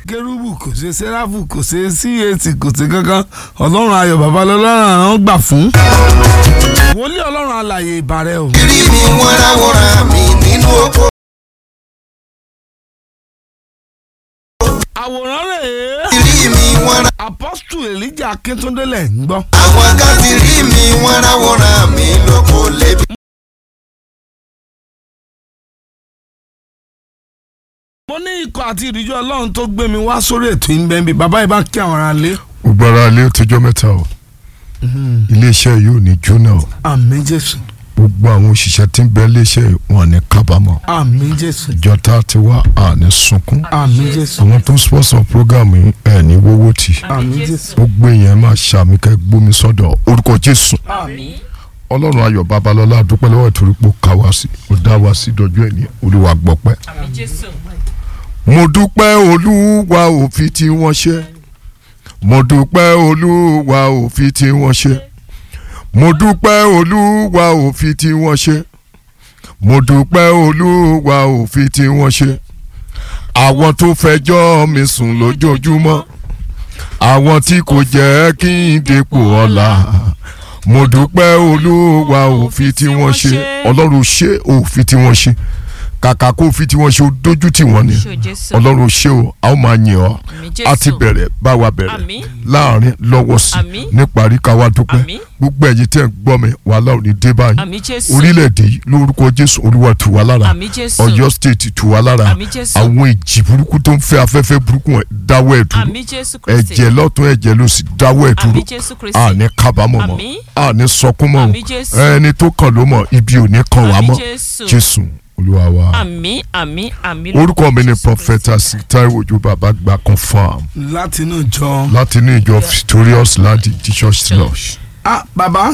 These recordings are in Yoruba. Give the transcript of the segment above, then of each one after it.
kérúbù kò ṣe sẹ́ráfù kò ṣe cac kò ṣe kankan ọlọ́run ayọ̀ babalọ́lá àwọn gbà fún. wòlíì ọlọ́run alàyè ìbàrẹ̀ o. rí mi wọ́n ráwọ́ra mi nínú oko. àwòrán rèé rí mi wọ́n rá. apọ́stù elijah akíntúndé lẹ̀ ń gbọ́. àwọn kan ti rí mi wọ́n ráwọ́ra mi lóko lébi. mo ní ikọ̀ àti ìdíjọ́ ọlọ́run tó gbé mi wá sórí ètò ìbẹ́nbí bàbá yìí bá kí àwọn ará lé. gbogbo ara ilé ó tọjọ́ mẹ́ta o iléeṣẹ́ yìí ò ní jóná o àmín jésù gbogbo àwọn òṣìṣẹ́ tí ń bẹ iléeṣẹ́ yìí wọn ní kábàámọ̀ àmín jésù ìjọta ti wá àní sunkún àmín jésù àwọn tó ń sponsor program yìí ẹ̀ ní wọ́wọ́ tì àmín jésù gbogbo èèyàn máa ṣàmì kẹ́ gbómi sọ́dọ̀ orúkọ jésù àmín ọlọ́run ayọ̀ babalọ́lá dúpẹ́ lọ́wọ́ ìtorí pé ó ká wá sí ó dá wá sí dọjú ẹ̀ ní olúwa gbọ́pẹ́ àmín jésù mo dúpẹ́ olúwa òfin tí wọ́n ṣe mo dúpẹ́ olúwa òfin tí wọ́n ṣe mo dúpẹ́ olúwa òfin tí wọ́n ṣe mo dúpẹ́ olúwa òfin tí wọ́n ṣe àwọn tó fẹjọ́ mi sùn lójoojúmọ́ àwọn tí kò jẹ́ kí n dépò ọ̀la mo dúpẹ́ olúwa òfin tí wọ́n ṣe ọlọ́run ṣe òfin tí wọ́n ṣe kàkà kó òfin tí wọ́n ṣe ó dójú tì wọ́n ni ṣe o jésù ọlọ́run ṣe o a ó máa yìn ọ́ àmín a ti jésù bẹ̀rẹ̀ bá wa bẹ̀rẹ̀ Àmín. láàrin lọ́wọ́ sí Àmín. níparí ká wá dúpẹ́ Àmín. gbogbo ẹ̀yin tẹ́ ń gbọ́ mi wàhálà ò ní dé báyìí àmín jésù orílẹ̀-èdè yìí lórúkọ jésù olúwa tù wá lára àmín jésù ọ̀yọ́ state tù wá lára Àmín Jésù. àwọn ìjì burúkú tó ń fẹ́ afẹ́fẹ́ burúkú wọn dáwọ́ ẹ̀ dúró àmín jésù kristi ẹ̀jẹ̀ lọ́tún ẹ̀jẹ̀ lósì dáwọ́ ẹ̀ dúró àmín jésù kristi àní kábàámọ̀ mọ́ Àmín. àní sọkún mọ́ Àmín Jésù. ẹni tó kàn ló mọ̀ ibi ò ní kàn wá àmín mọ́ jésù jésù olúwa wa àmín àmín àmín orúkọ mi ni Jésù prọfẹta Taiwo Òjó bàbá gba confam láti inú ìjọ. láti ní ìjọ victorious land jesus lodge ah bàbá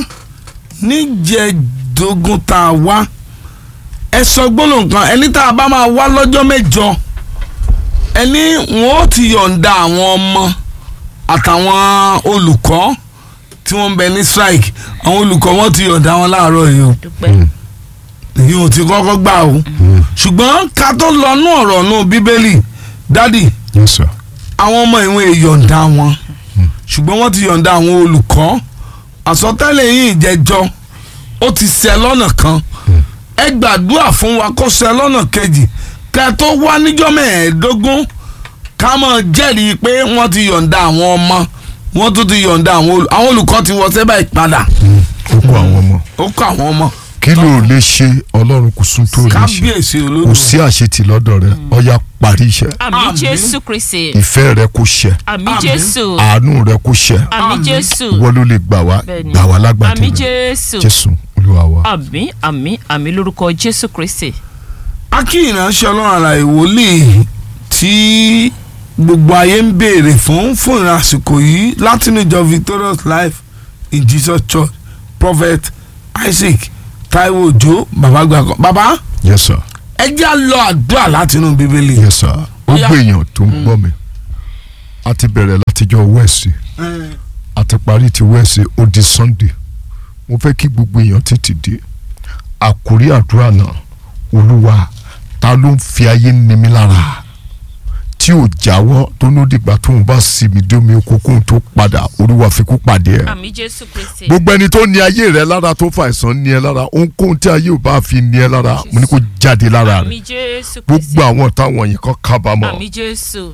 níjẹ̀dógún tá a wá ẹ sọ gbólóhùn kan ẹni tá a bá máa wá lọ́jọ́ mẹ́jọ ẹni wọn ó ti yọ̀ǹda àwọn ọmọ àtàwọn olùkọ́ tí wọ́n ń bẹ ní strike àwọn olùkọ́ wọn ti yọ̀ǹda wọn láàárọ̀ yìí o dúpẹ́ èyí ò ti kọ́kọ́ gbà o ṣùgbọ́n ká tó lọ nú ọ̀rọ̀ nú bíbélì dádì yes sir àwọn ọmọ ìwọ̀n ìyọ̀ǹda wọn ṣùgbọ́n wọ́n ti yọ̀ǹda àwọn olùkọ́ àsọtẹ́lẹ̀ yìí jẹjọ́ ó ti ṣẹ lọ́nà kan ẹ gbàdúrà fún wa kó ṣẹ lọ́nà kejì kẹ́ ẹ tó wá níjọ́ mẹ́ẹ̀ẹ́dógún ká máa jẹ́rìí pé wọ́n ti yọ̀ǹda àwọn ọmọ wọ́n tún ti yọ̀ǹda àwọn olù- àwọn olùkọ́ ti wọ sẹ́bà ìpadà ó kó àwọn ọmọ ó kọ́ àwọn ọmọ kí ló lè ṣe ọlọ́run kò sún tó lè ṣe kábíyèsí kò olódò sí àṣetì lọ́dọ̀ rẹ ọya parí iṣẹ́ àmín Àmín. jésù kristi ìfẹ́ rẹ kò ṣẹ àmín Àmín. jésù àánú rẹ kò ṣẹ àmín Àmín. jésù wọ́n ló lè gbà wá Bẹ́ẹ̀ni. gbà wá lágbàdo àmín rẹ jésù jésù olúwa wa. àmín àmín àmín lórúkọ jésù kristi akí ìránṣẹ́ ọlọ́run àlàyé wòlíì tí gbogbo ayé ń béèrè fún fún ìrìn àsìkò yìí láti níjọ victorious life in jesus church prophet isaac taiwo ojo bàbá gbàgbọ́ bàbá yes sir ẹ jẹ́ á lọ àdúrà láti inú bíbélì. yes sir ó Ọya. gbé èèyàn tó ń gbọ́ mi a ti bẹ̀rẹ̀ látijọ́ wẹ́ẹ̀sì a ti parí ti wẹ́ẹ̀sì ó di sunday mo fẹ́ kí gbogbo èèyàn tètè dé àkórí àdúrà náà olúwa ta ló ń fi ayé ní mi lára tí ò jáwọ́ tó ní ó dìgbà tóun bá sinmi dómi oko kóun tó padà olúwa fi kú pàdé ẹ̀ àmín jésù kristi gbogbo ẹni tó ní ayé rẹ lára tó fa àìsàn ní ẹ lára ohunkóhun tí ayé ò bá fi ní ẹ lára mo ní kó jáde lára rẹ àmín jésù kristi gbogbo àwọn táwọn yìí kan kábàámọ̀ àmín jésù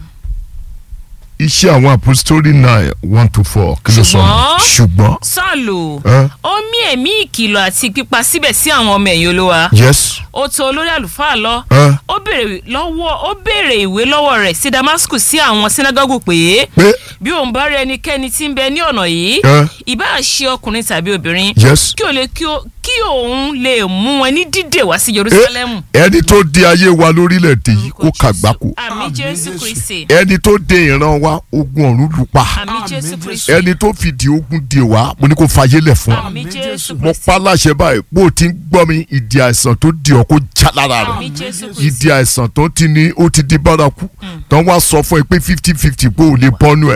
iṣẹ́ àwọn apostoli nine one to four kí ló sọ Ṣùgbọ́n- ṣùgbọ́n sọ́ọ̀lù ẹ ó mí ẹ̀mí ìkìlọ̀ àti pípa síbẹ̀ sí àwọn ọmọ ẹ̀yìn olúwa yes ó tọ̀ olórí àlùfáà lọ ẹ ó béèrè lọ́wọ́ ó béèrè ìwé lọ́wọ́ rẹ̀ sí damascus sí àwọn sinagogu pé pé bí òun bá rí ẹnikẹ́ni tí ń bẹ ní ọ̀nà yìí ẹ ìbá ṣe ọkùnrin tàbí obìnrin yes kí o lè kí o kí òun lè mú wọn ní dídè wá sí jerusalem. ẹni tó di ayé wa lórílẹ̀‐èdè yìí kó kàgbákò àmì Àmín jésù Jésù. kristi ẹni tó de ìran wa ogun ọ̀run lù pa àmì Àmín jésù Jésù. kristi ẹni tó fìdí ogun de wa mo ní kó fàyè lẹ̀ fún wa àmì Àmín jésù Jésù. mo kristi pa láṣẹ báyìí bó o ti ń gbọ́ mi ìdí àìsàn tó di ọ́ kó já lára rẹ̀ àmì jésù Jésù. kristi ìdí àìsàn tó ti ní ó ti di bárakú tó ń wá sọ fún ẹ pé fifty fifty pé ò lè bọ́nu ẹ̀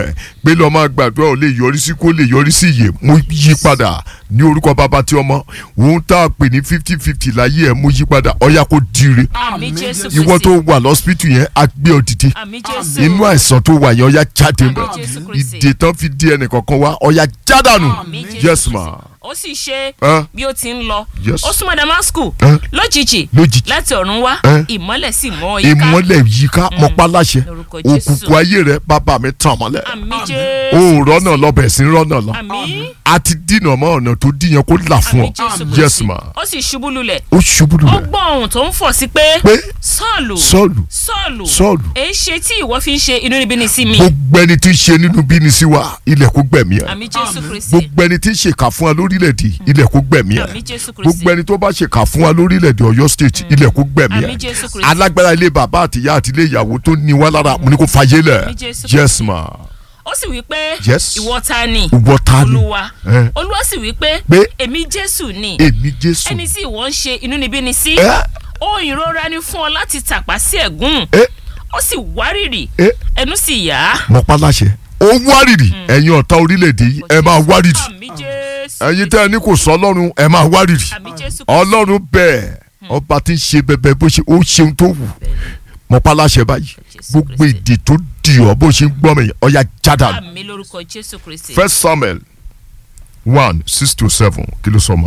pé lọ́ọ́ máa gbàdúrà ò lè yọrí sí kó lè yọrí sí iye mo yí padà ní orúkọ bàbá tí ọmọ òun tá a pè ní fifty fifty láyé ẹ̀ mo yí padà ọ̀yà kó dire àmì jésù ìwọ tó kristi wà lọ́sípítù yẹn á gbé ọ dìde àmì jésù inú àìsàn tó wà yẹn ọ̀yà jáde Àmín mọ́ Jésù Kristi. ìdè tán fi di ẹnì kankan wá ọ̀yà jádànù àmì jésù yes kristi ma ó sì ṣe Ẹ́. bí ó ti ń lọ Yes. ó súnmọ́ damasku Ẹ́. lójijì Lójijì. láti ọ̀run wá Ẹ́. ìmọ́lẹ̀ sì mọ́ yíká ìmọ́lẹ̀ yíká mọ́pá láṣẹ Lórúkọ Jésù. òkùnkùn ayé rẹ bàbá mi tàn mọ́lẹ̀ àmì o jésù ò rọ́nà lọ bẹ̀ sí rọ́nà lọ àmì a ti dínà mọ́ ọ̀nà tó dín yẹn kó là fún àmì ọ jésù yes kristi ma ó sì ṣubú lulẹ̀ ó ṣubú ó lulẹ̀ gbọ́ ohùn tó ń fọ̀ sí pé pé sọ́ọ̀lù sọ́ọ̀lù sọ́ọ̀lù Sọ́ọ̀lù. èé ṣe tí ìwọ fi ń ṣe inúnibíni sí mi gbogbo ẹni tí ń ṣe nínú bíní sí wa ilẹ̀ kó gbẹ̀mí ẹ̀ àmì jésù kristi gbogbo ẹni tí ń ṣèkà fún wa lórílẹ̀‐èdè ilẹ̀ kó gbẹ̀mí ẹ̀ àmì jésù kristi gbogbo ẹni tó bá ṣèkà fún wa lórílẹ̀‐èdè ọ̀yọ́ state ilẹ̀ kó gbẹ̀mí Àmín ẹ̀ Jésù Kristi. alágbára ilé bàbá àtìyá àti ilé ìyàwó tó ní wá lára mo ní kó fàyè lẹ̀ Àmín Jésù yes Kristi. ma ó sì wí pé Yes. ìwọ ta ni ìwọ ta ni olúwa Ẹ́. olúwa sì wí pé Pé. èmi jésù ni èmi jésù ẹni tí ìwọ ń ṣe inúnibíni sí ẹ ó ìrora ni fún ọ láti tàpá sí ẹ̀gún ẹ ó sì wárìrì ẹ ẹnu sì yá. mọ paláṣẹ ó wárìrì ẹ̀yin ọ̀tá orílẹ̀‐èdè yìí ẹ máa wárìrì àmì jésù ẹ̀yin tẹ́ ẹ ní kò sọ ọlọ́run ẹ máa wárìrì àmì jésù ọlọ́run bẹ́ẹ̀ ọba tí ń ṣe bẹbẹ bó ṣe ó ṣeun tó wù mọ paláṣẹ báyìí gbogbo ìdè tó dì ọ bó ṣe ń gbọ́ mi ọya jádà àmì lórúkọ jésù kristi. first samuel one six to seven kí ló sọ ma.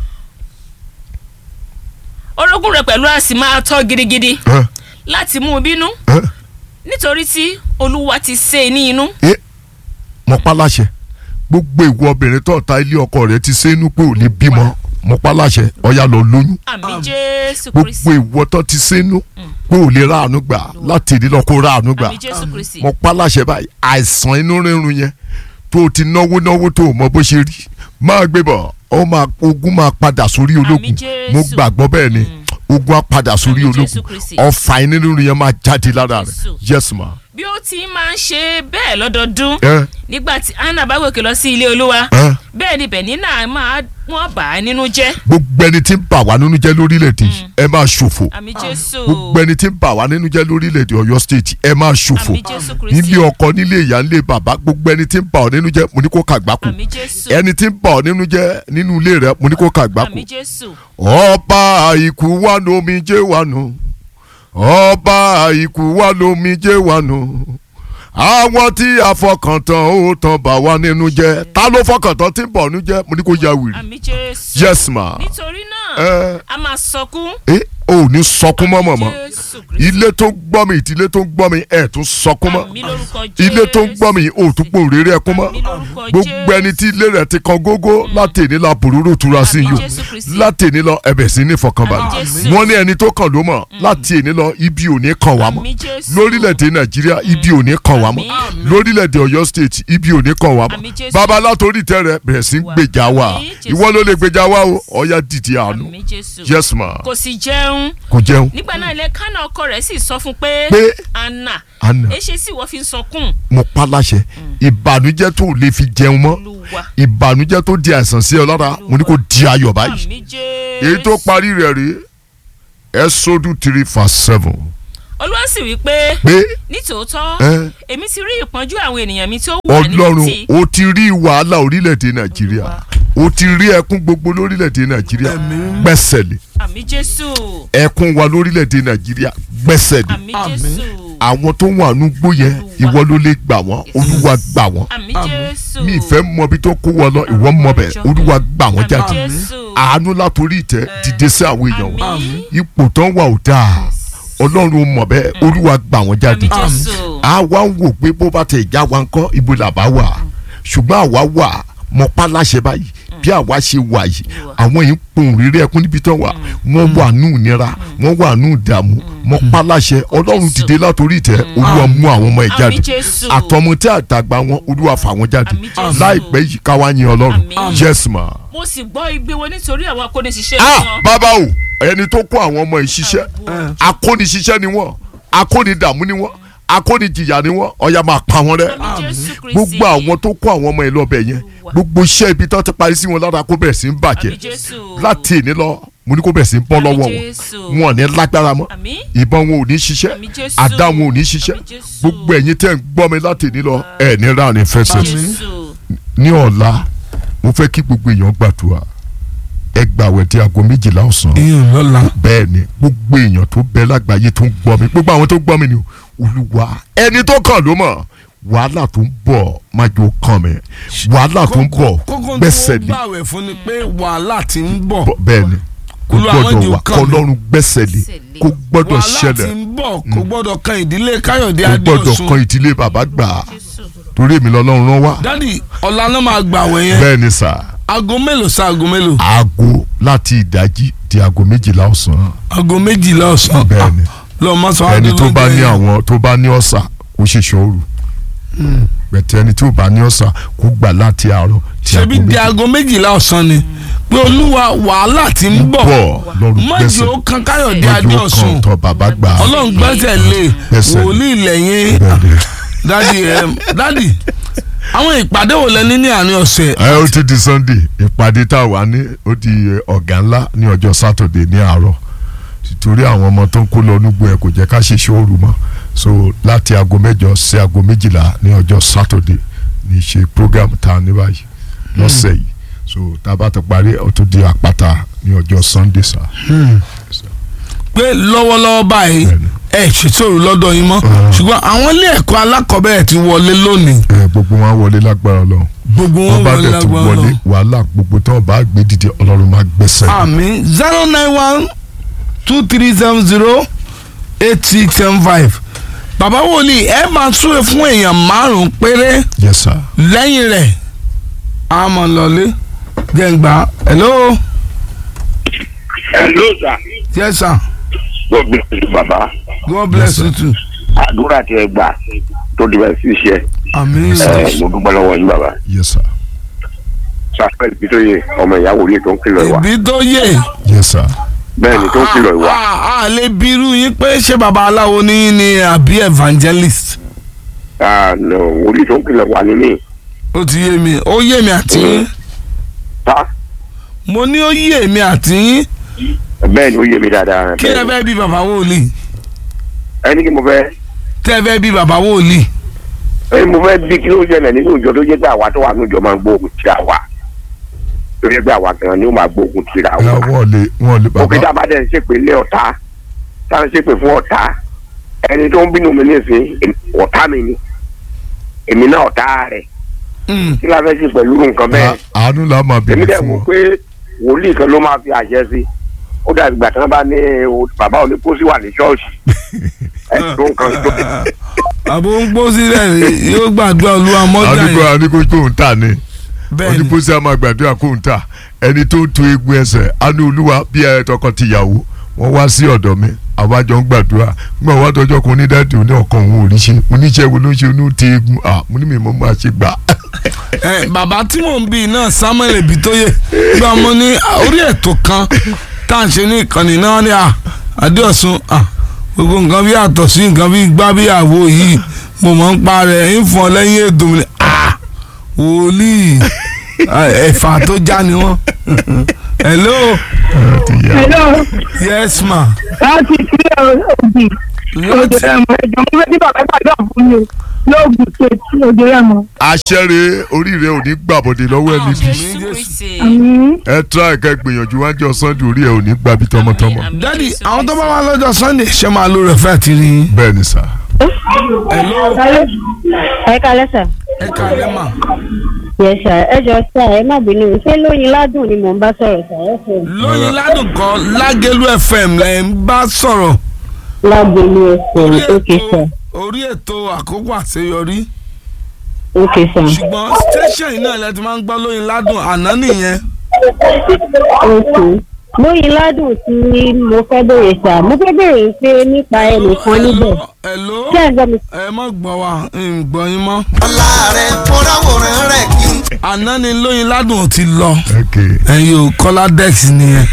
orogún rẹ pẹ̀lú àsì máa tọ́ gidigidi ẹ láti mú un bínú ẹ nítorí tí olúwa ti sé e ní inú. ẹ mọ paláṣẹ gbogbo ìwọ obìnrin tó ta ilé ọkọ rẹ ti sẹ́nu pé ò lè bímọ mọ paláṣẹ ọya lọ lóyún àmì jésù gbogbo kristi. ìwọ tó ti sẹ́nu pé ò lè ráàánú gbà láti ìdílé ọkọ ráàánú gbà àmì jésù kristi. mo paláṣẹ báyìí àìsàn inú rírun yẹn tó o ti náwó náwó tó o mọ bó ṣe rí máa gbé bọ̀ ọ máa ogun máa padà sórí ológun Jésù. mo gbàgbọ́ bẹ́ẹ̀ ni ogun á padà sórí Àmín Jésù ológun Kristi. ọ̀fà inú rírun yẹn máa jáde lára Jésù. rẹ̀ yes ma. bí ó ti máa ń ṣe bẹ́ẹ̀ lọ́dọọdún ẹ nígbà tí anna bá gòkè lọ sí ilé olúwa ẹ bẹ́ẹ̀ ni bẹ̀nínà máa wọ́n bà á nínú jẹ́ gbogbo ẹni tí ń bà wá nínú jẹ́ lórílẹ̀‐èdè yìí, ẹ máa ṣòfò àmì jésù gbogbo ẹni tí ń bà wá nínú jẹ́ lórílẹ̀‐èdè ọ̀yọ́ state ẹ máa ṣòfò àmì jésù kristi nílé ọkọ nílé ìyá nílé bàbá gbogbo ẹni tí ń bà ọ́ nínú jẹ́ mo ní kó kàgbákò àmì jésù ẹni tí ń bà ọ́ nínú jẹ́ nínú ilé rẹ mo ní kó kàgbákò àmì jésù ọba àìkú wà lómijé wà nù ọba àìkú wà lómijé wà nù àwọn tí àfọkàntán ó tán bà wá nínú jẹ́ ta ló fọkàntán tí ń bọ̀ nínú jẹ́ mo ní kó ya wìrì àmì jésù yes ma nítorí náà ẹ a máa sọkún ẹ ò ní sọkún mọ́ mọ̀mọ́ jésù kristi ilé tó ń gbọ́ mi ìtìlé tó ń gbọ́ mi ẹ̀ tún sọkún mọ́ àmì lórúkọ jésù ilé tó ń gbọ́ mi ò tún pò rere ẹkún mọ́ àmì lórúkọ gbogbo ẹni tí ilé rẹ̀ ti kan gógó láti èní la bòrúurú tura sí Àmín yìí Jésù Kristi. o láti èní lọ ẹbẹ̀ sí ní Àmín ìfọkànbalẹ̀ Jésù. wọ́n ní ẹni tó kàn ló mọ̀ láti èní lọ ibi ò ní kàn wá mọ́ àmì jésù lórílẹ̀‐èdè nàìjíríà ibi ò ní kàn wá mọ́ Àmín. lórílẹ̀‐èdè ọ̀yọ́ state ibi ò ní kàn wá mọ́ Àmín Jésù. bàbá látòrí tẹ rẹ bẹ̀rẹ̀ sí Wà. gbèjà wa Àmín Jésù ìwọ ló lè gbèjà wa o ọ̀ya dìde àánú àmì jésù yes ma kò sì jẹun kò jẹun nígbà náà ilé kánà ọkọ rẹ̀ sì sọ fún pé Pé anna Anna. èṣe sì wọ́n fi ń sọkún mo pa láṣẹ ìbànújẹ́ tó lè fi jẹun mọ́ olúwa ìbànújẹ́ tó di àìsàn sí ọ lára mo ní kó di ayọ̀ báyìí àmì jésù èyí tó parí rẹ̀ rí Ẹ́sódù three verse seven olúwa sì wí pé pé nítòótọ́ ẹ èmi ti rí ìpọ́njú àwọn ènìyàn mi tó wà ní ọlọ́run títì ó ti rí wàhálà orílẹ̀-èdè nàìjíríà ó ti rí ẹkún gbogbo lórílẹ̀-èdè nàìjíríà gbẹ́sẹ̀ lé àmì jésù ẹkún wa lórílẹ̀-èdè nàìjíríà gbẹ́sẹ̀ lé àmì jésù àwọn tó wà nù gbó yẹn ìwọ ló lè gbà wọ́n olúwa gbà wọ́n àmì jésù mi ìfẹ́ mọ ibi tó kó wọn lọ ìwọ mọ bẹ̀ olúwa gbà wọ́n àmì jáde jésù àánú látòrí ìtẹ́ dìde sí àwọn èèyàn wọn àmì ipò tán wà ò dáa ọlọ́run mọ̀ bẹ́ẹ̀ olúwa gbà wọ́n jáde àmì jésù a wá ń wò pé bó bá tẹ̀ já wa ń kọ́ ibo làbá wà ṣùgbọ́n àwa wà mọ páláṣẹ báyìí bí àwa ṣe wà yìí àwọn yìí ń pòun rere ẹkún níbi tán wà wọ́n wà nù nira wọ́n wà nù dààmú mọ páláṣẹ ọlọ́run dìde látòrí ìtẹ́ olúwa mú àwọn ọmọ ẹ̀ àmì jáde jésù àtọmọ tí àtàgbà wọn olúwa fà wọn jáde Àmín Jésù. láìpẹ́ yìí káwá yin ọlọ́run Àmín. yes ma. mo sì gbọ́ igbe wọn nítorí àwọn akóniṣiṣẹ́ ah wọn bàbá o ẹni tó kó àwọn ọmọ yìí ṣiṣẹ́ akóniṣiṣẹ́ ni wọ́n akónidààmú ni wọ́n akónijìyà ni wọ́n ọ̀yà máa pa wọn rẹ́ àmì jésù kristi gbogbo àwọn tó kó àwọn ọmọ yìí lọ́bẹ̀ yẹn gbogbo iṣẹ́ ibi tó ti parí sí wọn lára kó bẹ̀rẹ̀ sí ń bàjẹ́ àmì jésù láti èní lọ mo ní kó bẹ̀ sí ń bọ́ Àmín lọ́wọ́ wọn Jésù. wọn ò ní lágbára mọ́ àmín ìbọn wọn ò ní ṣiṣẹ́ Àmín Jésù. àdá wọn ò ní ṣiṣẹ́ Àmín Jésù. gbogbo ẹ̀yin tẹ́ ń gbọ́ mi láti ní lọ ẹ̀ ní ra ní fẹsẹ̀ jésù ní ọ̀la mo fẹ́ kí gbogbo èèyàn gbàdúrà ẹ gbàwẹ̀ di aago méjìlá ọ̀sán ìyẹn lọ́la bẹ́ẹ̀ ni gbogbo èèyàn tó bẹ lágbàáyé tó ń gbọ́ mi gbogbo àwọn tó gbọ́ mi ni o, olúwa ẹni tó kàn ló mọ̀ wàhálà tó ń bọ̀ má jò kàn mí wàhálà tó ń bọ̀ kókó gbẹ́sẹ̀ tó lé gbàwẹ̀ fún ni pé wàhálà ti ń bọ̀ bọ̀- bẹ́ẹ̀ ni kò Olúwa má gbọ́dọ̀ jò wà kàn mí. kọlọ́run gbẹ́sẹ̀ lé kó gbọ́dọ̀ wàhálà ti ṣẹlẹ̀ ń bọ̀ kò gbọ́dọ̀ kan ìdílé káyọ̀dé kó gbọ́dọ̀ adéọ̀sùn kan ìdílé bàbá gbà á jésù torí èmi lọ́lọ́run rán wá dádì ọ̀la náà máa gbàwẹ̀ yẹn bẹ́ẹ̀ ni sà aago mélòó sa aago mélòó aago láti ìdájí di aago méjìlá ọ̀sán aago méjìlá ọ̀sán bẹ́ẹ̀ ni lọ́ọ́ má sọ ẹni tó bá ní yẹn. àwọn tó bá ní ọ̀sà kó ṣe ṣọ́ọ̀rù bẹ̀tẹ̀ ẹni tí ò bá ní ọ̀sà kó gbà láti àárọ̀ tí ṣebí di aago méjìlá ọ̀sán ni pé olúwa wàhálà ti ń bọ̀ bọ̀ lọ́rùn má gbẹ́sẹ̀ jẹ́ ó kan káyọ̀dé lójú adéọ̀sùn kan tọ bàbá gbà á ọlọ́run gbẹ́sẹ̀ lé Gbẹ́sẹ̀ lé. wòlíì lẹ́yìn Bẹ́ẹ̀ ni. dádì ẹm, dádì àwọn ìpàdé wo lẹ ní ní àárín ọ̀sẹ̀ ẹ ó ti di sunday ìpàdé tá a wà ní ó di ọ̀gá ńlá ní ọjọ́ saturday ní àárọ̀ torí àwọn ọmọ tó ń kó lọ nígbò ẹ kò jẹ́ ká ṣe ṣóòrù mọ́ so láti aago mẹ́jọ sí aago méjìlá ní ọjọ́ saturday ní ṣe program tá a ní báyìí lọ́sẹ̀ yìí so tá a bá ti parí ó tún di àpáta ní ọjọ́ sunday sá. pé lọ́wọ́lọ́wọ́ báyìí Bẹ́ẹ̀ni. ẹ ṣètòrò lọ́dọ̀ yín mọ́ Ah. ṣùgbọ́n àwọn ilé ẹ̀kọ́ alákọ̀ọ́bẹ̀rẹ̀ ti wọlé lónìí ẹ gbogbo wọn á wọlé lágbára Ọlọ́run gbogbo wọn wọn bá wọlé dẹ̀ tún lágbára wọlé lọ. wàhálà gbogbo tí wọn bá gbé dìde Ọlọ́run máa gbẹ́sẹ̀ lé. àmì zero nine one two three seven zero eight six seven five bàbá wòlíì ẹ máa súre fún èèyàn márùn-ún péré yes sir. lẹ́yìn rẹ̀ a máa lọlé jẹ́ǹgbà hello Hello sir. yes sir God bless you baba. God bless you too Àdúrà tí ẹ gbà tó di bẹ́ẹ̀ sí iṣẹ́. àmín Ẹ mo dúpẹ́ lọ́wọ́ yín baba. yes sir. Samuel Bitoye ọmọ ìyàwó ilé tó ń kìlọ̀ ìwà. ìbí tó yé yes sir. Bẹ́ẹ̀ ni tó ń kìlọ̀ ìwà. a a lè bírú yín pé ṣé baba aláwo ní yín ni àbí evangelist Ah, no, Wòlíì tó ń kìlọ̀ ìwà ni mí. ó ti yé mi ó yé mi àti yín Ta mo ní ó yé mi àti yín bẹ́ẹ̀ ni ó yé mi dáadáa. kí ẹ fẹ́ bí baba wòlíì Ẹni kí mo fẹ́ tẹ́ ẹ fẹ́ bí baba wòlíì ẹni mo fẹ́ bí kí ló ṣẹlẹ̀ nínú ìjọ tó jẹ́ pé àwa tó wà nínú ìjọ máa ń gbóògùn tí a wà. Tó jẹ́ pé àwa gan ni ó máa gbóògùn tí a ẹ wà. wọ́n lè wọ́n lè òkè tá bàbá a bá dẹ̀ ń ṣèpè lé ọ̀tá tá a ń ṣèpè fún ọ̀tá ẹni tó ń bínú mi nísìn ọ̀tá mi ni èmi náà ọ̀tá rẹ̀ Mm. kí la fẹ́ ṣe pẹ̀lú nǹkan bẹ́ẹ̀ À- àánú la máa èmi bèrè dẹ̀ fún wò ọ. pé wòlíì kan ló máa fi àṣẹ sí ó dàbí ìgbà tí wọ́n bá ní o- bàbá òní pósí wà ní ṣọ́ọ̀ṣì ẹ̀ tó nǹkan tó àbò ń gbó sílẹ̀ rí yóò gbàdúrà olúwa mọ́jà àdúgbò yẹn àdúgbò kò ń tà ní bẹ́ẹ̀ ni onípòsí àmà gbàdúrà kò ń tà ẹni tó ń to egun ẹsẹ̀ àánú olúwa bí ẹ tọkọ tìyàwó wọ́n wá sí ọ̀dọ̀ mi àwájọ ń gbàdúrà nígbà wá tọjọ́ kan ní dáàdì òní ọkàn òun ò rí ṣe mo níṣẹ́ wo ló ń ṣe onú ti egun à mo ní mi mo máa ṣe gbà. ẹ bàbá tí mò ń bí náà Samuel Ebitoye gba mo ní orí ètò kan tá à ń ṣe ní ìkànnì náà ní à Adéọ̀sùn à gbogbo nǹkan bí àtọ̀ sí nǹkan bí gbá bí àwo yìí mo mọ̀ ń pa rẹ̀ ń fọn lẹ́yìn ètò mi à wòlíì à, ẹ̀fà tó já ni wọ́n hello Hello, yes ma láti ìpínlẹ̀ Ògùn, láti Òdòrẹ́mọ, ẹ̀jọ̀ mo fẹ́ kí bàbá gbàdúrà fún mi o, lóògùn ṣètì Òdòrẹ́mọ. àṣẹrẹ oríire ò ní gbàbọdè lọ́wọ́ ẹni bí jésù kristi Àmín. ẹ tíra ẹ̀ka gbìyànjú wájú sunday orí ẹ ò ní gbàbí tọmọtọmọ Àmín, dádì Jésù àwọn tó bá Kristi. wà lọ́jọ́ Sunday ṣe máa lo rẹ̀ fẹ́ àti rí yín bẹ́ẹ̀ ni sà. hello ẹ kalẹ sà. ẹ kàlẹ́ mà yẹ sà ẹ jọ sà ẹ má bínú ṣé lóyin ládùn ni mò ń bá sọ̀rọ̀ sà ẹ fẹ́ lóyin ládùn kan Lágẹ̀lú FM lẹ́ ń bá sọ̀rọ̀. lágbèlú ẹsẹ òkè sà orí ètò àkókò àṣeyọrí òkè sà ṣùgbọ́n station yìí náà lẹ ti máa ń gbọ́ lóyin ládùn àná nìyẹn òkè lóyin ládùn tí mo fẹ́ bèrè sà mo fẹ́ bèrè pé nípa ẹnìkan níbẹ̀ hello ṣé ẹ gbọ́ mi ẹ má gbọ́ wa ń gbọ́ yín mọ́ ọlá rẹ̀ fọ́nráwòrán rẹ̀ kí n àná ni lóyin ládùn ti lọ Okay. ẹ̀yin ò kọ́lá dex nìyẹn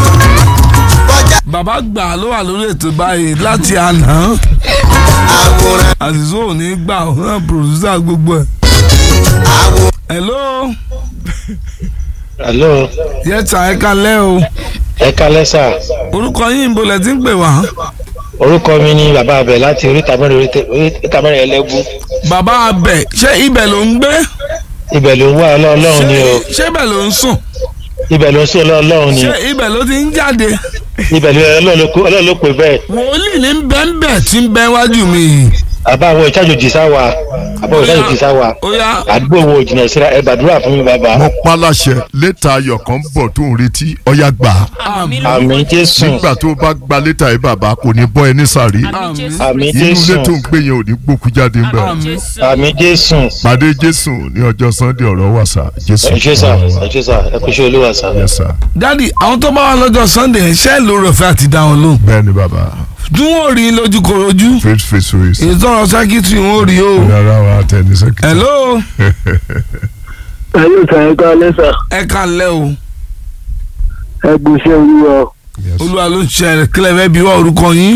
kọjá bàbá gbà ló wà lórí ètò báyìí láti àná àwòrán àṣìṣe ò ní gbà ó náà producer gbogbo ẹ̀ àwòrán hello hello yẹ́sà ẹ kalẹ́ o ẹ kalẹ́ sà orúkọ yín ibo lẹ ti ń pè wá. orúkọ mi ni bàbá abẹ láti oríta mẹ́rin oríta- oríta mẹ́rin ẹlẹ́bù bàbá abẹ ṣé ibẹ̀ ló ń gbé ibẹ̀ ló ń wá ọlọ́run ni o ṣé ibẹ̀ ló ń sùn ibẹ̀ ló ń sún ọlọ́run ni ṣé ibẹ̀ ló ti ń jáde ibẹ̀ ló ọlọ́run ló kó- ọlọ́run ló pè bẹ́ẹ̀ wòlíì ní bẹ́ńbẹ́ tí ń bẹ́ wájú mi yìí. àbá àwọn ìtajòjì sáwà àbá àwọn ìtajòjì sáwà ó yá àdúgbò wo jìnnà síra ẹ gbàdúrà fún mi bàbá mo pa láṣẹ lẹ́tà ayọ̀ kan ń bọ̀ tó ń retí ọ̀yá gbà á àmì àmì jésù nígbà tó bá gba lẹ́tà yìí bàbá kò ní bọ́ ẹ ní sàrí àmì jésù àmì inú ilé jésù tó ń gbé yẹn ò ní gbókú jáde ń bẹ̀ àmì jésù àmì jésù pàdé jésù ní ọjọ́ sunday ọ̀rọ̀ wà sá jésù ẹ ṣé sà ọ̀rọ̀ wà. ẹ ṣé sà ẹ kú ṣe olúwa sà. Yes, sir. dádì àwọn tó bá wà lọ́jọ́ sunday ṣé ló rẹ̀ fẹ́ àti dá wọn lóhùn. bẹ́ẹ̀ ni bàbá tí wọ́n rí i lójú korojú faith face race ìtọ́rọ̀ sẹ́kítírì wọn ò rí o. rárá wa tẹni sẹ́kítì. hello ẹ yóò sàn ẹ ká lẹ́sà ẹ kalẹ́ o ẹ gbèsè olúwa olúwa ló ń ṣe ẹ kílẹ̀ fẹ́ bí wá orúkọ yín.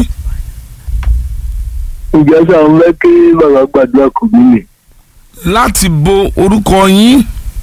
ìjọsà ń fẹ́ kí bàbá gbàdúrà kò mí nì. láti bo orúkọ yín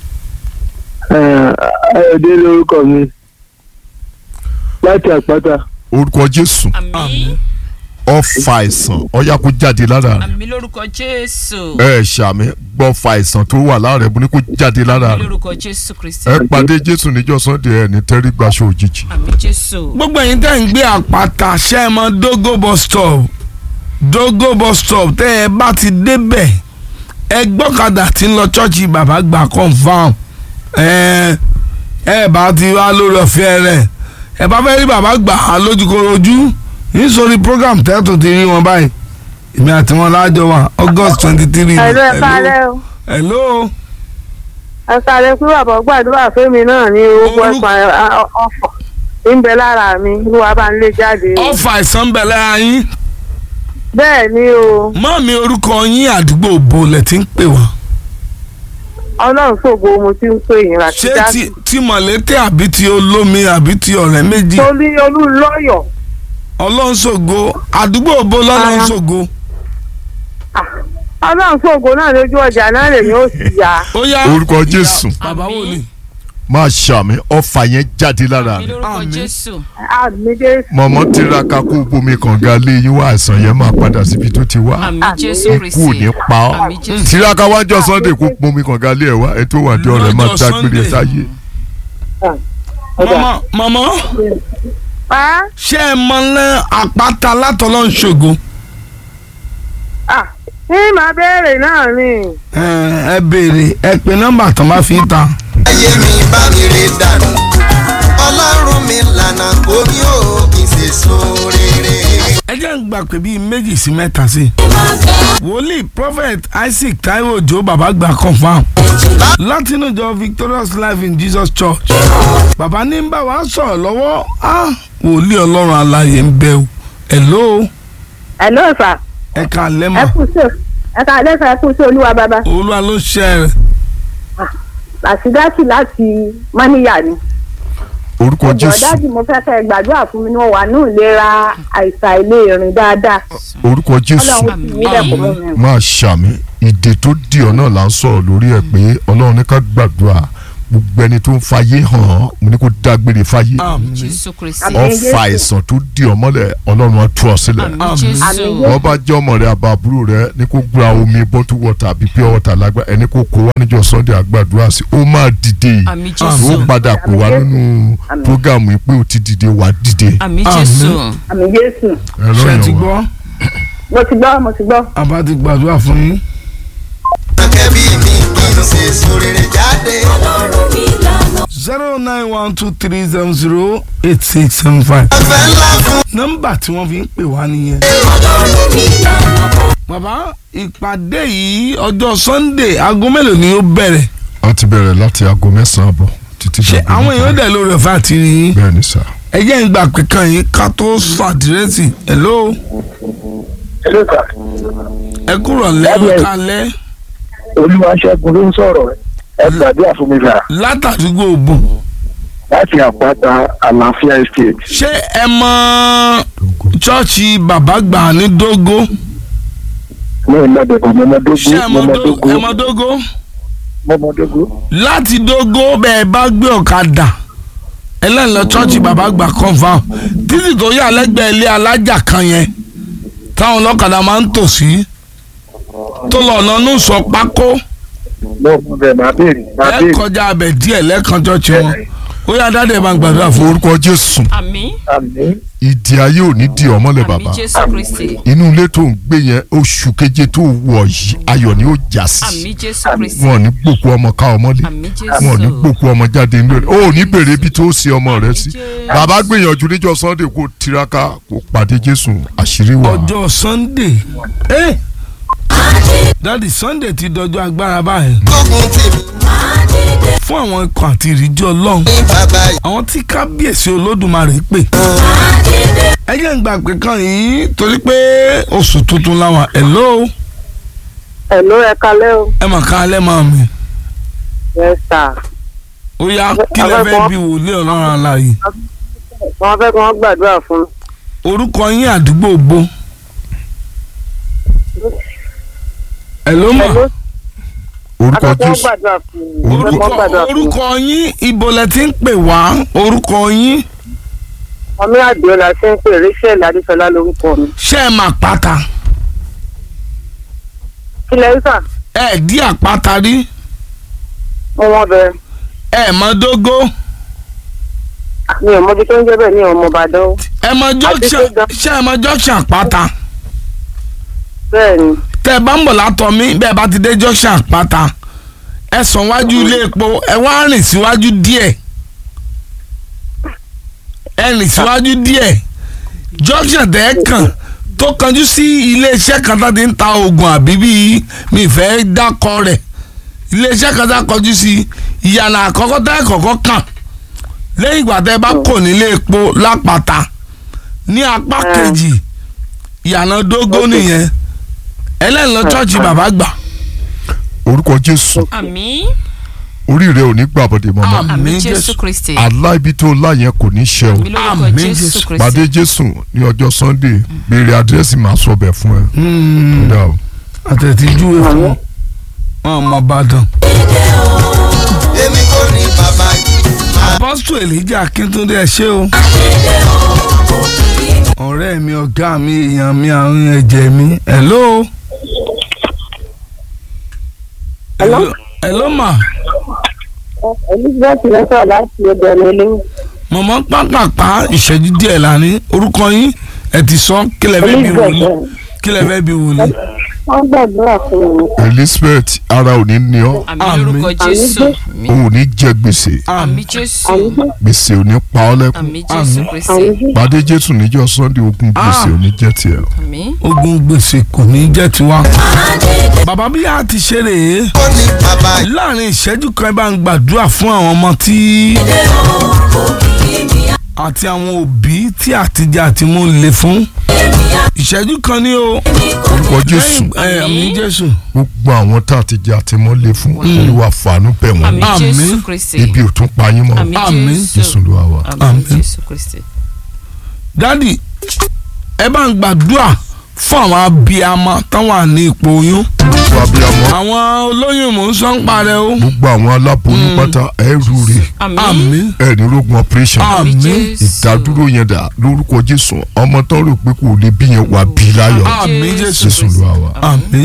ayọ̀dé lórúkọ mi láti àpáta orúkọ jésù àmì ọfà àìsàn ọyá kó jáde lára rẹ àmì lórúkọ jésù ẹ ṣàmì gbọ́fà àìsàn tó wà lára rẹ bó ní kó jáde lára àmì rẹ lórúkọ jésù kristi ẹ pàdé jésù níjọ́ sunday ẹ ní tẹ́rí gbaṣọ òjijì àmì jésù gbogbo ẹ̀yin tẹ́ ń gbé àpáta ṣe é mọ dogo bus stop dogo bus stop tẹ́ ẹ bá ti débẹ̀ ẹ gbọ́kadà tí ń lọ ṣọ́ọ̀ṣì bàbá gbà confam ẹ ẹ bá ti wá lórí ọ̀fẹ́ rẹ̀ ẹ bá fẹ́ rí bàbá gbà á lójúkorojú nítorí program tẹ́tù ti rí wọn báyìí èmi àti wọn lájọ wà august twenty three ẹ̀lú ẹ kálẹ́ o hello ẹ kálẹ́ pé bàbá gbàdúrà fẹ́mi náà ní owó Orúkọ- ẹ̀sán ọ̀fọ̀ ń bẹ lára mi olúwa bá ń lé jáde o. ọ̀fà àìsàn bẹ̀lẹ̀ ayín bẹ́ẹ̀ ni o mọ́ mi orúkọ yín àdúgbò bolẹ̀ tí ń pè wá. ọlọ́run ṣògo mo ti ń pè yín láti ṣé dá ti ti mọ̀lẹ́tẹ̀ àbí ti olómi àbí ti ọ̀rẹ́ méjì torí olúlọ́yọ̀ ọlọ́nṣògo àdúgbò bo lọ́lọ́nṣògo ọlọ́run ṣògo náà lójú ọjà náà lèmi ó sì yá ó yá orúkọ jésù bàbá wò ni máa ṣàmì ọfà yẹn jáde lára àmì rẹ lórúkọ Àmín. jésù àmì jésù mọ̀mọ́ tiraka kó bomi kànga lé yín wá àìsàn yẹn máa padà síbi tó ti wá àmì jésù ikú ò kristi ní pa ọ́ àmì jésù tiraka wájọ sunday kó bomi kànga lé ẹ̀ wá ẹ̀ tó wà dé ọ̀rẹ́ máa Lọ́jọ́ dágbére Sunday. sáyé mọ̀mọ́ mọ̀mọ́ pa ṣé ẹ mọ lẹ́ àpáta látọlọ́nṣògo á ní màá béèrè náà ni ẹ ẹ béèrè ẹ pé nọ́mbà tán bá fi ta ayé mi bá mi rè dànù ọlọ́run mi lànà kó mi ò kì í ṣe sun rere. ẹ jẹ́ ń gbà pé bíi méjì sí mẹ́ta sí wòlíì prophet isaac taiwo ojo bàbá gbà confam látinú ìjọ victorious life in jesus church bàbá ní ń bá wa sọ̀rọ̀ lọ́wọ́ á wòlíì ọlọ́run alààyè ń bẹ o hello ẹ ló fà ẹ kà ẹ lẹ́mọ̀ kú sí ẹ ká lẹ́sà ẹ kú sí olúwa bàbá olúwa ló ṣe rẹ̀ àṣìdáṣì láti mọ́níyà ni. orúkọ ọjọ́ jésù dájú mo fẹ́ kẹ́ ẹ gbàdúrà fún mi ní wọ́n wà ní ìlera àìsàn ilé ìrìn dáadáa orúkọ jésù ọlọ́run sì mí lẹ́kọ̀ọ́ mọ́ mi. máa ṣàmì ìdè tó di ọ náà là ń sọ̀rọ̀ lórí ẹ̀ pé ọlọ́run ní ká gbàdúrà gbogbo ẹni tó ń fayé hàn án mo ní kó dágbére fáyé àmín jésù kristi Àmín. ọfà àìsàn tó di ọ mọ́lẹ̀ ọlọ́run á tú ọ sílẹ̀ àmì Àmín. jésù Àmín. wọ́n bá jẹ́ ọmọ rẹ̀ àbàbúrò rẹ̀ ní kó gba omi bọ́tú wọ́tà àbí pure water lágbá ẹni kó kó wá níjọ́ sunday àgbàdúrà sí ó máa dìde àmì ó jésù padà pè wá nínú prógámù yìí pé ó ti dìde wá dìde àmì jésù àmì jésù ẹ̀rọ ṣe ti yẹn gbọ́ wá. mo ti gbọ́ mo ti gbọ́. àbá ti gbàdúrà fún yín akẹ́bí mi kì í ṣe sun rere jáde. zero nine one two three seven zero eight six seven five ọ̀fẹ́ ńlá fún nọ́mbà tí wọ́n fi ń pè wá nìyẹn. bàbá ìpàdé yìí ọjọ́ sunday aago mélòó ni ó bẹ̀rẹ̀ a ti bẹ̀rẹ̀ láti aago mẹ́sàn-án àbọ̀ títí ṣé dàgbà àwọn èèyàn dẹ̀ lórí ọ̀fẹ́ àti rí yín bẹ́ẹ̀ ni sà ẹ jẹ́ ń gbà pé kàn yín ká tó sọ àdírẹ́sì hello ẹ kúrò lẹ́nu kalẹ́ olúwa ṣẹ́gun ló ń sọ̀rọ̀ ẹ gbàdúrà fún mi sà látàdúgbò òbò láti àpáta àlàáfíà estate. ṣé ẹ mọ chọ́ọ̀chì bàbá gbà ní dógó mo ì lọ bẹ̀rẹ̀ mo mọ dógó ṣé ẹ mo mọ mọ Dó- dógó ẹ mọ dógó mọ́mọ́dógó. láti dógó bẹ́ẹ̀ bá gbé ọ̀kadà ẹlẹ́nlọ chọ́ọ̀chì bàbá gbà confam títì tó yà lẹ́gbẹ̀ẹ́ ilé alájà kan yẹn táwọn ọlọ́kadà máa ń tò sí tó lọ ọ̀nà ní sọ pákó mo mọ bẹ́ẹ̀ máa béèrè máa ẹ béèrè. kọjá abẹ díẹ̀ lẹ́ẹ̀kan chọ́ọ̀chì wọn ó yà dáadé bá ń gbàdúrà fún orúkọ jésù àmì àmì ìdí ayé ò ní di ọmọlẹ àmì bàbá jésù kristi inú ilé tó ń gbé yẹn oṣù keje tó wọ yìí ayọ̀ ni ó já sí àmì jésù kristi wọn ò ní gbòkú ọmọ ká ọmọlé àmì wọn ò ní jésù gbòkú ọmọ jáde nílé rẹ ó ò ní bèrè ibi tó ṣe ọmọ rẹ sí Jésù. bàbá gbìyànjú níjọ́ sunday kó tiraka kó pàdé jésù àṣírí wà. ọjọ́ sunday ẹ dáàdi sunday ti dọjọ́ agbára báyìí gbógun tì mí fún àwọn ikọ̀ àti ìrìjọ́ ọlọ́run ní bàbá yìí. àwọn tí kábíyèsí olódùmarè pè ẹ jẹ́ ń gbà pé kan yìí torí pé oṣù tuntun làwọn hello ẹ̀ló ẹ kalẹ́ o ẹ mà ká alẹ́ máa mi yes sir ó yá kí lẹ fẹ́ bí wòlíì ọlọ́run aláàyè wọ́n fẹ́ kí wọ́n gbàdúrà fún orúkọ yín àdúgbò gbó hello mà ẹ̀ló orúkọ afẹ́ kí wọ́n jésù gbàdúrà fún mi Orúkọ- fẹ́ kí wọ́n gbàdúrà fún mi orúkọ yín ibo lẹ ti ń pè wá orúkọ yín ọmọ àdìọ́lá ṣe ń pè rachel adéṣọlá lórúkọ mi ṣé ẹ mà pátá kílẹ̀ ìsà ẹ dí àpáta rí mo wọ́n bẹ ẹ mọ dógó mi ò mọbi tó ń jẹ́ bẹ́ẹ̀ ní ọmọ ìbàdàn o. ẹ mọ junction Àti pé gan- ṣé ẹ mọ junction àpáta bẹ́ẹ̀ ni tẹ ẹ bá ń bọ̀ látọ̀ mí bẹ́ẹ̀ bá ti dé junction àpáta ẹ sàn wájú ilé epo ẹ wá rìn síwájú díẹ̀ ẹ rìn síwájú díẹ̀ junction tẹ ẹ kàn tó kanjú sí iléeṣẹ́ kan tó ti ń ta oògùn àbí bíi mi fẹ́ dákọ rẹ̀ iléeṣẹ́ kan tó kọjú sí ìyànà àkọ́kọ́ tẹ́ ẹ kọ́kọ́ kàn lẹ́yìn ìgbà tẹ́ ẹ bá kò nílé epo lápáta ní apá Ah. kejì ìyànà dógó nìyẹn ẹlẹ́ni lọ chọ́ọ̀chì bàbá gbà orúkọ jésù àmì orí rẹ ò ní gbàbọdè mọmọ Àmín. àmì Jésù. jésù kristi àlá ibi tó láyẹn kò ní ṣe o àmì lórúkọ Àmín, jésù Jésù. kristi pàdé jésù ní ọjọ́ sunday béèrè àdírẹ́sì máa sọ bẹ̀ fún ẹ. Kódà o. àtẹ̀tíjú fún wọn ọmọ ìbàdàn. èmi kò ní bàbá yìí. apọ́sítù elijah akíntúndé ẹ ṣé o. ọ̀rẹ́ mi ọ̀gá mi èèyàn mi àrùn ẹ̀jẹ̀ mi hello. Hello? hello ma elizabeth lẹ́sọ̀ láti ọ̀dọ̀ ẹ̀mí ilé mọ̀mọ́ pápápá ìṣẹ́jú díẹ̀ lánìí orúkọ yín ẹ ti sọ kílẹ̀ fẹ́ bí wòlíì elizabeth kílẹ̀ fẹ́ bí wòlíì. wọ́n gbàdúrà fún mi elizabeth ara ò ní ní ọ àmì Àmín. lórúkọ jésù àmì o ò ní jẹ gbèsè àmì jésù àmì gbèsè ò ní pa ọ lẹ́kùn àmì jésù Àmín. kristi àmì pàdé jésù níjọ́ sunday ogun gbèsè ò ní jẹ tiẹ̀. àmì ogun gbèsè kò ní jẹ́ tiwa. bàbá bí a ti ṣe rèé kò ní bàbá yìí. láàrin ìṣẹ́jú kan ẹ bá ń gbàdúrà fún àwọn ọmọ tí àti àwọn òbí tí àtijọ́ àti mú le fún ìṣẹ́jú kan ní o orúkọ jésù ẹ àmì jésù gbogbo àwọn tá a ti jẹ àtìmọ́lé fún olúwa fàánú bẹ̀ àmì wọ́n Àmín. jésù kristi ibi ò tún pa yín mọ́ àmì Àmín. jésù jésù ló wà wá. àmì Àmín. jésù kristi. dádì ẹ bá ń gbàdúrà fún àwọn abiyamọ táwọn ní ipò oyún gbogbo abiyamọ àwọn olóyún mò ń sọ ń parẹ́ o gbogbo àwọn aláboyún pátá ẹrù rè àmì àmì ẹni rogun operation àmì àmì jésù ìdádúró yẹn dà lórúkọ jésù ọmọ tó rò pé kò lè bí yẹn wà bí láyọ̀ àmì jésù jésù ló wà wá. àmì.